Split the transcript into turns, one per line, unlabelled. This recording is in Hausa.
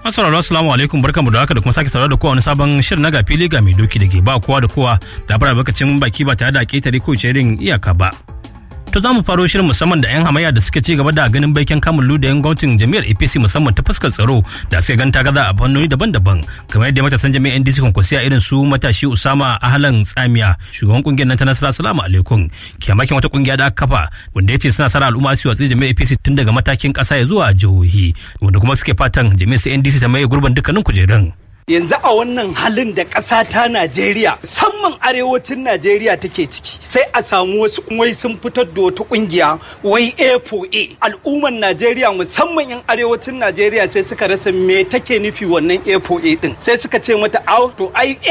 Assalamu assalamu alaikum barkamu da haka da kuma sake saurara da kowa wani sabon shirin na gafili ga mai doki da ke ba kowa da kowa da fara bakacin baki ba tare da ketare ko irin iyaka ba. To za mu faro shirin musamman da 'yan hamayya da suke ci gaba da ganin baikin kamun ludayen gwamnatin jami'ar APC musamman ta fuskar tsaro da suka ganta gaza a fannoni daban-daban kamar yadda matasan jami'ar NDC kwankwasiya irin su matashi Usama Ahlan Tsamiya shugaban kungiyar nan ta Nasara Salamu alaikum kyamakin wata kungiya da aka kafa wanda ya ce suna sara al'umma su watsi jami'ar APC tun daga matakin kasa ya zuwa jihohi wanda kuma suke fatan jami'ar NDC ta maye gurbin dukkanin kujerun.
yanzu a wannan halin da ƙasa ta Najeriya musamman arewacin Najeriya take ciki sai a samu wasu wai sun fitar da wata kungiya wai A4A al'umman Najeriya musamman yan arewacin Najeriya sai suka rasa me take nufi wannan A4A din sai suka ce mata to ai